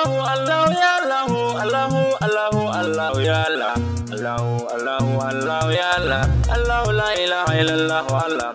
Allahu Allahu ya Allahu Allahu Allahu Allahu ya Allah Allahu Allahu Allahu ya Allah Allahu la ilaha illallah Allah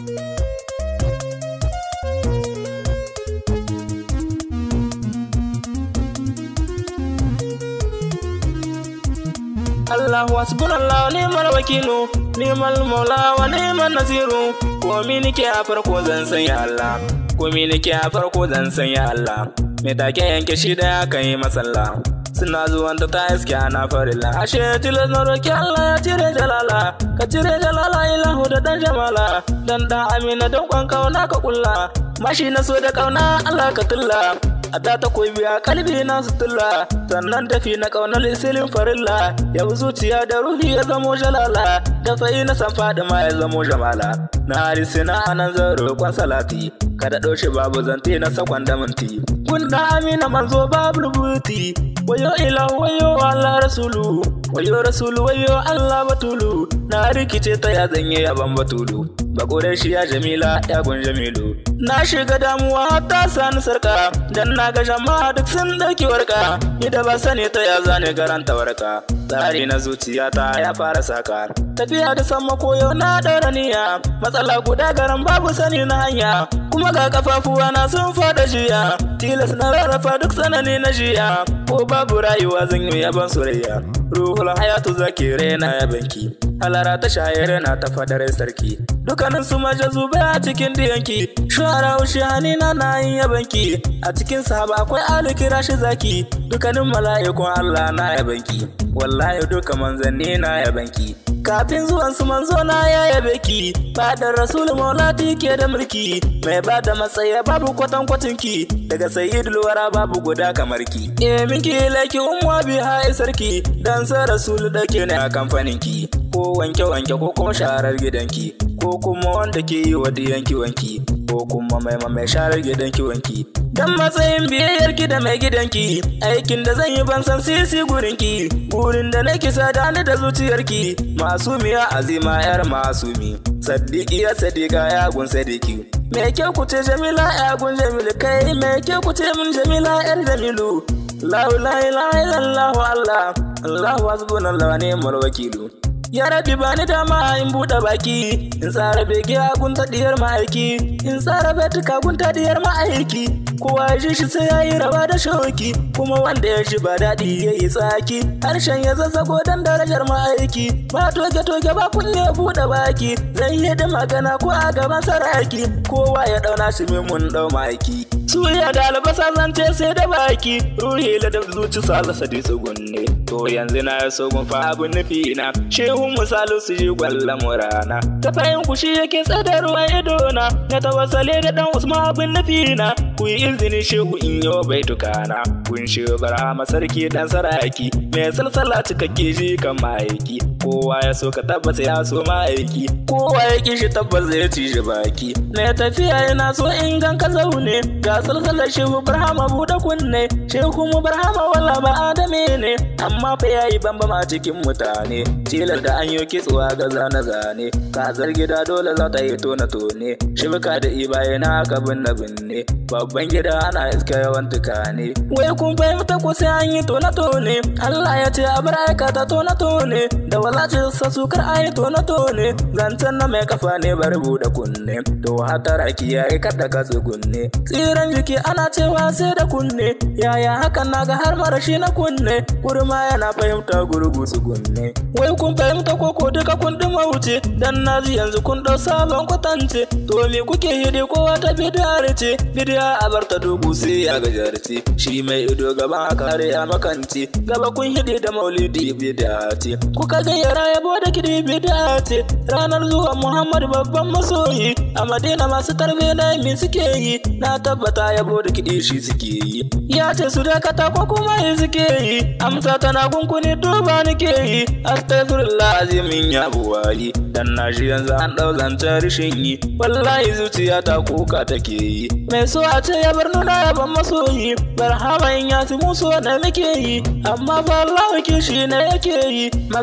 Allahu hasbunallahu ni'mal wakilu ni'mal maula wa ni'mal nasiru komi nake a farko zan san ya Allah komi nake a farko zan san ya Allah me take yanke shi da kan yi masalla suna zuwan ta iske ana farilla ashe tilas na roki Allah ya cire jalala ka cire jalala ilahu da dan jamala dan da amina don kwan kauna ka kulla mashi na so da kauna Allah ka tulla a da ta koyi biya kalbi na sutulla sannan tafi na kaunar isilin farilla yau zuciya da ruhi ya zamo jalala da fa'i na san ma ya zamo jamala na harisi na anan zan roƙon salati kada ɗaushe babu zante na sakon da minti gunda amina manzo babu rubuti wayo ilahu wayo allah rasulu wayo rasulu wayo allah batulu na rikice ta ya zanye yaban batulu bakorai shi ya jamila ya gun jamilu na shiga damuwa ta sani sarka dan na ga jama'a duk sun ɗauki warka ni da ba sani ta ya zane garanta warka tsari na zuciyata ya fara saka tafiya da sama koyo na ɗaura niyya matsala guda garan babu sani na hanya kuma ga kafafuwa na sun fada jiya tilas na rarrafa duk tsanani na jiya ko babu rayuwa zan yi yaban soyayya ruhul hayatu zaki rena ya banki halara ta shayar na ta fadar sarki dukkanin su majazube a cikin diyanki shara ushi hanina na yin yabanki a cikin sahaba akwai ali kira shi zaki dukkanin mala'ikun allah na yabanki wallahi duka manzanni na yabanki kafin zuwan su manzo na ya yabe ki fadar rasul maulati ke da mulki mai ba da matsaya babu kwatan ki daga sayyidul wara babu guda kamar ki e minki laki umma bi ha sarki dan sa rasul dake ne a kamfanin ki ko wanke wanke ko kuma sharar gidanki ko kuma wanda ke yi wa diyanki wanki ko kuma mai mai sharar gidanki wanki dan matsayin biyayyar ki da mai gidanki aikin da zan yi ban san sisi gurinki gurin da nake sada ni da zuciyarki masumiya azima yar masumi sadiki ya sadika ya gun sadiki me ke ku ce jamila ya gun jamilu kai me ke ku ce min jamila yar jamilu la ilaha illallah allah allahu hasbunallahu wa ni'mal wakilu Ya rabi ba ni dama in buɗe baki, in tsara bege a gunta diyar ma'aiki, in tsara betuka gunta diyar ma'aiki, kowa ya ji shi sai ya yi rawa da shauki, kuma wanda ya shi ba daɗi ya yi tsaki, harshen ya zazzago don darajar ma'aiki, ba toge toge ba kunne buɗe baki, zan yi da magana ko a gaban saraki, kowa ya ɗauna shi min mun ɗau ma'aiki. Suya da albasa zance sai da baki, ruhi da zuci salasa di tsugunne, to yanzu na ya so gun fa abin nufi na, shehu hun misalu su ji gwalla murana ta fayin ku shi yake tsada ruwan idona na tawassale da dan usman abin nafina ku yi izini shehu in yau bai tukana kun shi barama sarki dan saraki mai salsala cikakke shi kan ma'aiki kowa ya so ka tabbata ya so ma'aiki kowa ya ki shi tabbas zai ci shi baki na tafiya yana so in gan ka zaune ga salsalar shehu barhama buɗe kunne shehu mu barhama wala ba adame ne amma fa yayi bambama cikin mutane tilar da an yi kitsuwa ga zane-zane kazar gida dole za ta yi tone-tone shibka da ibaye na haka binne binne babban gida ana iska yawan tukane wai kun fahimta ko sai an yi tone-tone Allah ya ce a bar aikata tone-tone da wala ce sa sukar a yi tone-tone zancen na mai kafa ne bar buɗe kunne to hatara kiyaye kada ka tsugunne tsiran jiki ana cewa sai da kunne yaya hakan na ga har marashi na kunne kurma yana fahimta gurgu tsugunne wai kun fahimta koko duka kun ɗuma wuce dan naji yanzu kun ɗau sabon kwatance to me kuke hidi kowa ta bidiyar ce bidiya a bar ta dogo sai ya gajarce shi mai ido gaban a kare a makance gaba kun hidi da maulidi bidiya ce kuka gayyara yabo da kidi bidiya ce ranar zuwa muhammad babban masoyi a madina masu tarbe na me suke yi na tabbata yabo da kidi shi suke yi ya ce su dakata ko kuma yi suke yi amsa tana kunkuni duba nike yi astaghfirullah azimin ya buwali dan na shi yanzu an dau zancen rishin yi wallahi zuciya ta kuka take yi mai so a ce ya bar nuna ya ban masoyi barhama in ya fi musu wanda muke yi amma fa Allah kishi ne yake yi magana yake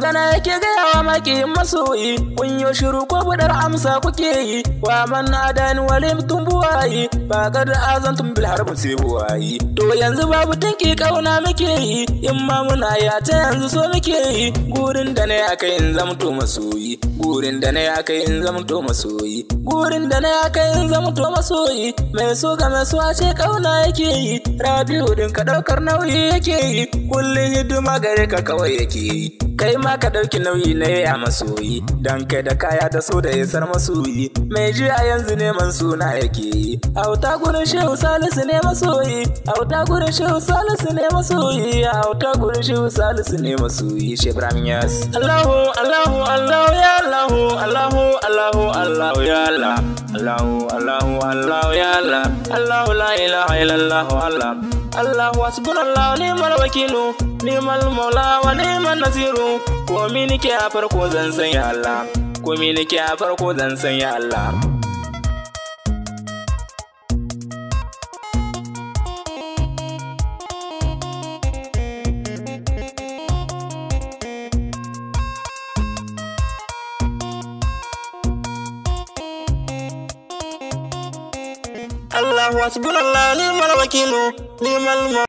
nake gaya wa makiyin masoyi kun yo shiru ko budar amsa kuke yi wa man adani walim tumbuwayi ba kad azantum bil harbi sai buwayi to yanzu babu tanki kauna muke yi in ma muna ya ta yanzu so muke yi gurin da na aka in zamto masoyi gurin da na aka in zamto masoyi gurin da na aka in zamto masoyi mai so ga mai so a ce kauna yake yi rabiu din ka daukar nauyi yake yi kullum hidima gare ka kawai yake yi kai ma ka ɗauki nauyi na ya masoyi dan kai da kaya da so da isar masoyi mai ji a yanzu neman suna yake yi auta gurin shehu salisu ne masoyi auta gurin shehu salisu ne masoyi auta gurin shehu salisu ne masoyi shebram yas Allahu Allahu Allahu ya Allahu Allahu Allahu Allahu ya Allah Allahu Allahu Allahu ya Allah Allahu la ilaha illallah Allah Allahu hasbunallahu ni'mal wakilu ni'mal maula wa ni'man nasiru komi nake a farko zan san ya Allah komi nake a farko zan san ya Allah Allahu hasbunallahu ni'mal wakilu ni'mal